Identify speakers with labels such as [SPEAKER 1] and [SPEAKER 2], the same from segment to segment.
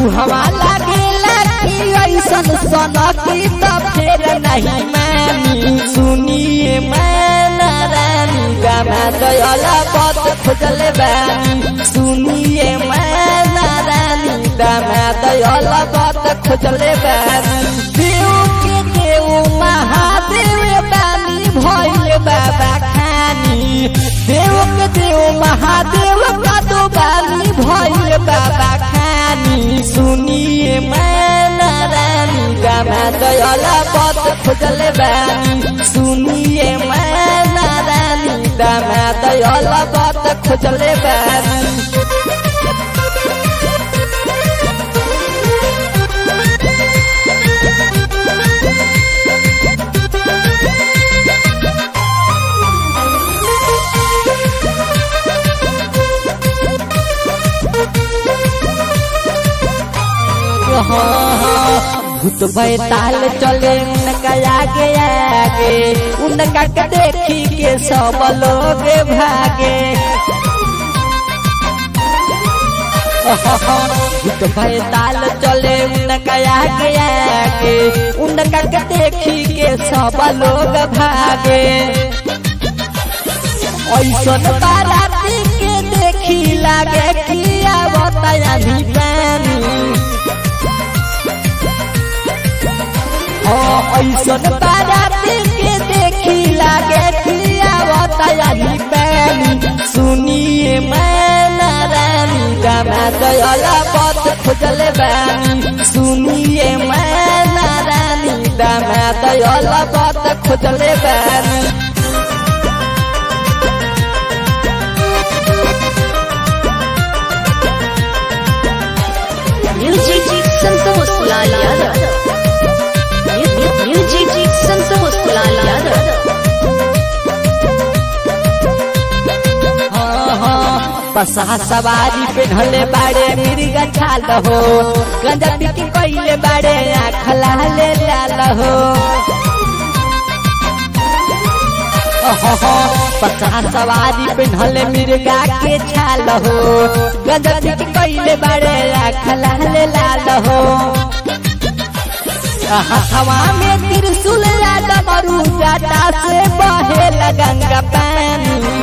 [SPEAKER 1] मुहवा लागेला कि ऐसन सनकी त फेर नहीं मानी सुनिए मैना रानी गाना दयाला पत खोजल बानी सुनिए मैना रानी गाना दयाला पत खोजल बानी देव के देव महादेव बानी भइल बाबा खानी देव के देव महादेव का दो बानी भइल बाबा खानी सुनिए मैना रानी गाना दयाला पत खोजल बानी सुनिए मैना रानी गाना दयाला पत खोजल बानी भूत बैताल चले उनका आगे आगे उनका के देखी के सब लोग भागे भूत बैताल चले उनका आगे आगे उनका के देखी के सब लोग भागे ऐसन बाराती के देखी लागे कि आवता भी पानी ऐसन बाराती के देखी लागे कि आवता भी पानी सुनिए मैना रानी गाना दयाला पत खोजल बानी सुनिए मैना रानी गाना दयाला पत खोजल बानी
[SPEAKER 2] म्यूजिक संतोष लाल यादव म्यूजिक संतोष लाल यादव
[SPEAKER 1] बसा सवारी पे ढले बाड़े मिर्गा छाल हो गंजा पिटी कइले बाड़े आँख लाले लाल हो बसा सवारी पे ढले मिर्गा के छाल हो गंजा पिटी कइले बाड़े आँख लाले लाल हो हवा में त्रिशूल डमरू जाटा से बहे गंगा पानी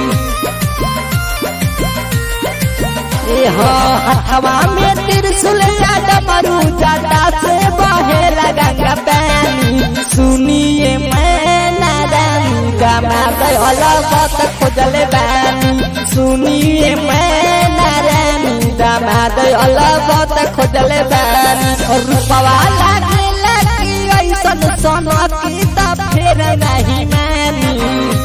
[SPEAKER 1] हवा में त्रिशूल डमरू जाटा से बहे गंगा पानी सुनिए मैना रानी गामा दयाला बत खोजल बानी सुनिए मैना रानी गामा दयाला बत खोजल बानी रूपवा लागेला कि ऐसन सनकी त फेर नहीं मानी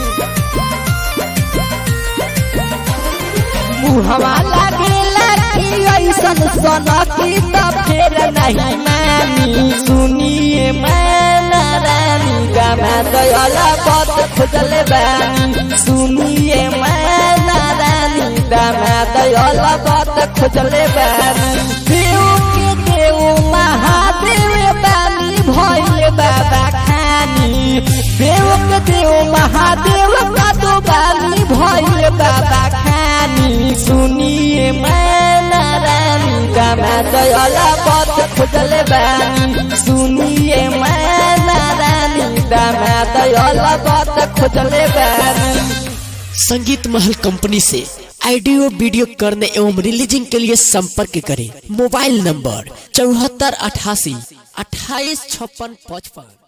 [SPEAKER 1] मुहवा लागेला कि ऐसन सनकी त फेर नहीं मानी सुनिए मैना रानी गाना दयाला पत खोजल बानी सुनिए मैना रानी गाना दयाला पत खोजल बानी देव के देव महादेव बानी भइल बाबा खानी देव के देव महादेव का दो बानी भइल बाबा खानी सुनिए मैना रानी गाना दयाला पत खोजल बानी सुनिए मैना रानी गाना दयाला पत खोजल बानी
[SPEAKER 3] संगीत महल कंपनी से ऑडियो वीडियो करने एवं रिलीजिंग के लिए संपर्क करें मोबाइल नंबर चौहत्तर अठासी अट्ठाईस छप्पन पचपन